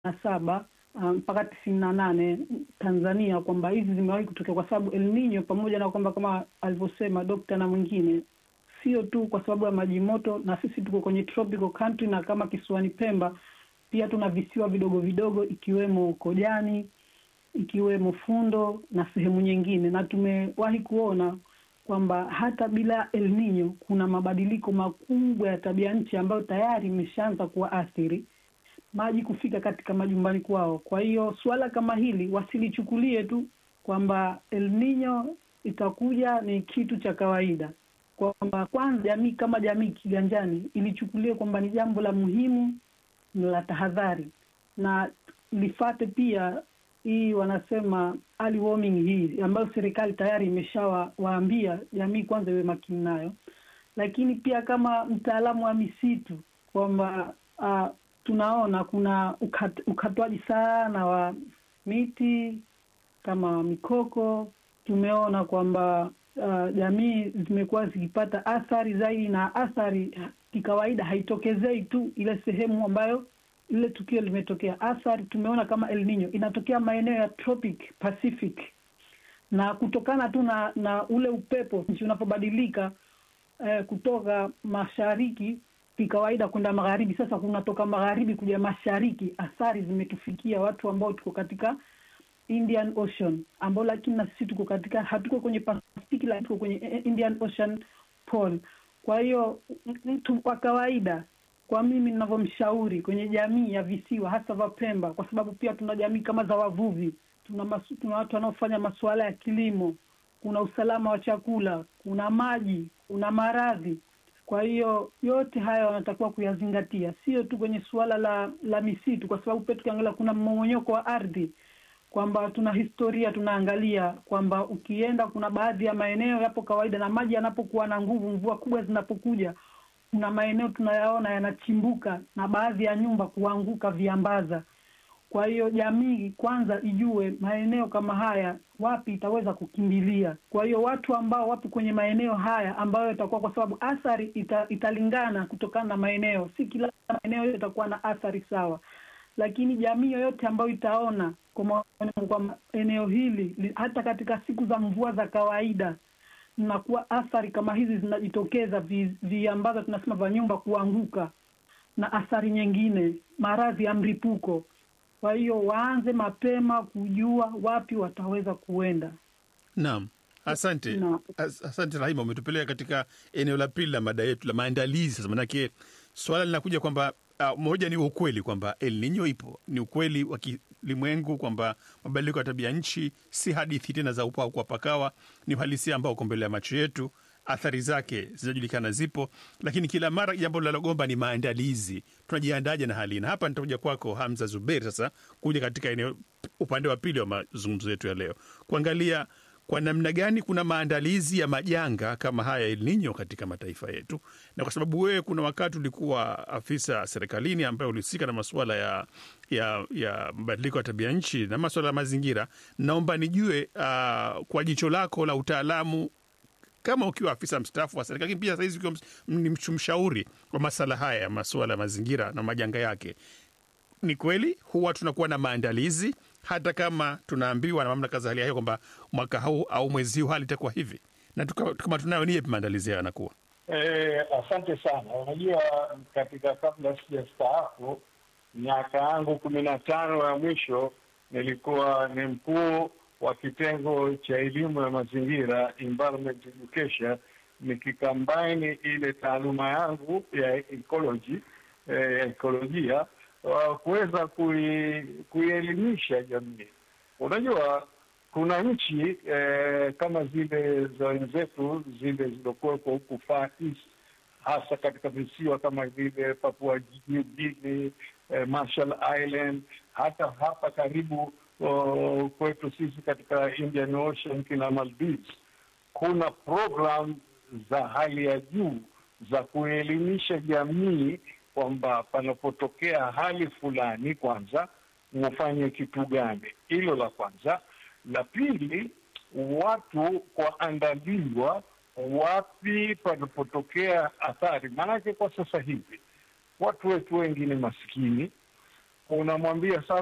na saba mpaka um, tisini na nane Tanzania kwamba hizi zimewahi kutokea kwa sababu El Nino, pamoja na kwamba kama alivyosema dokta na mwingine, sio tu kwa sababu ya maji moto, na sisi tuko kwenye tropical country, na kama kisiwani Pemba pia tuna visiwa vidogo vidogo ikiwemo Kojani, ikiwemo Fundo na sehemu nyingine, na tumewahi kuona kwamba hata bila El Nino kuna mabadiliko makubwa ya tabia nchi ambayo tayari imeshaanza kuwaathiri maji kufika katika majumbani kwao. Kwa hiyo suala kama hili wasilichukulie tu kwamba El Nino itakuja ni kitu cha kawaida, kwamba kwanza jamii kama jamii kiganjani ilichukulie kwamba ni jambo la muhimu la tahadhari, na lifate pia hii wanasema early warning hii ambayo serikali tayari imeshawaambia jamii kwanza iwe makini nayo, lakini pia kama mtaalamu wa misitu kwamba uh, tunaona kuna ukat, ukatwaji sana wa miti kama mikoko. Tumeona kwamba uh, jamii zimekuwa zikipata athari zaidi, na athari kikawaida haitokezei tu ile sehemu ambayo lile tukio limetokea. Athari tumeona kama El Nino inatokea maeneo ya tropic Pacific, na kutokana tu na, na ule upepo nchi unapobadilika eh, kutoka mashariki kikawaida kwenda magharibi. Sasa kunatoka magharibi kuja mashariki, athari zimetufikia watu ambao tuko katika Indian Ocean, ambao lakini na sisi tuko katika, hatuko kwenye Pasifiki, lakini tuko kwenye Indian Ocean pole. Kwa hiyo mtu kwa kawaida, kwa mimi ninavyomshauri kwenye jamii ya visiwa hasa vya Pemba, kwa sababu pia tuna jamii kama za wavuvi, tuna masu, tuna watu wanaofanya masuala ya kilimo, kuna usalama wa chakula, kuna maji, kuna maradhi kwa hiyo yote haya wanatakiwa kuyazingatia, sio tu kwenye suala la la misitu, kwa sababu pia tukiangalia kuna mmomonyoko wa ardhi, kwamba tuna historia tunaangalia kwamba ukienda, kuna baadhi ya maeneo yapo kawaida, na maji yanapokuwa na nguvu, mvua kubwa zinapokuja, kuna maeneo tunayaona yanachimbuka na baadhi ya nyumba kuanguka viambaza. Kwa hiyo jamii kwanza ijue maeneo kama haya wapi itaweza kukimbilia. Kwa hiyo watu ambao wapo kwenye maeneo haya ambayo itakuwa, kwa sababu athari ita, italingana kutokana na maeneo, si kila maeneo yote itakuwa na athari sawa, lakini jamii yoyote ambayo itaona kwa eneo hili hata katika siku za mvua za kawaida nakuwa athari kama hizi zinajitokeza, viambaza vi tunasema vya nyumba kuanguka na athari nyingine, maradhi ya mlipuko kwa hiyo waanze mapema kujua wapi wataweza kuenda. Naam, asante Na- As, asante Rahima, umetupeleka katika eneo la pili la mada yetu la maandalizi. Sasa manake swala linakuja kwamba uh, moja ni ukweli kwamba El Nino ipo, ni ukweli wa kilimwengu kwamba mabadiliko ya tabia nchi si hadithi tena za upaa kwa pakawa, ni uhalisia ambao uko mbele ya macho yetu. Athari zake zinajulikana, zipo, lakini kila mara jambo linalogomba ni maandalizi. Tunajiandaje na hali hii? Na hapa nitakuja kwako Hamza Zuberi sasa kuja katika eneo upande wa pili wa mazungumzo yetu ya leo kuangalia kwa namna gani kuna maandalizi ya majanga kama haya El Nino katika mataifa yetu, na kwa sababu wewe kuna wakati ulikuwa afisa serikalini ambaye ulihusika na masuala ya ya ya mabadiliko ya tabia nchi na masuala ya mazingira, naomba nijue uh, kwa jicho lako la utaalamu kama ukiwa afisa mstaafu wa serikali, lakini pia sahizi ukiwa ms- ni msh- mshauri wa masala haya ya masuala ya mazingira na majanga yake, ni kweli huwa tunakuwa na maandalizi hata kama tunaambiwa na mamlaka za hali ya hewa kwamba mwaka huu au mwezi huu hali itakuwa hivi, na tuka- kama tunayo ni yapi maandalizi hayo yanakuwa? Eh, asante sana. Unajua, katika kabla sijastaafu, miaka yangu kumi na tano ya mwisho nilikuwa ni mkuu wa kitengo cha elimu ya mazingira, environment education, nikikambaini ile taaluma yangu ya ecology, eh, ya ekolojia wa kuweza kui, kuielimisha jamii. Unajua kuna nchi eh, kama zile za wenzetu zile zilizokuwepo huku Far East, hasa katika visiwa kama vile Papua New Guinea, eh, Marshall Island, hata hapa karibu oh, kwetu sisi katika Indian Ocean kina Maldives, kuna program za hali ya juu za kuelimisha jamii kwamba panapotokea hali fulani, kwanza mufanye kitu gani. Hilo la kwanza. La pili, watu kuandaliwa wapi panapotokea athari. Maanake kwa sasa hivi watu wetu wengi ni maskini, unamwambia sasa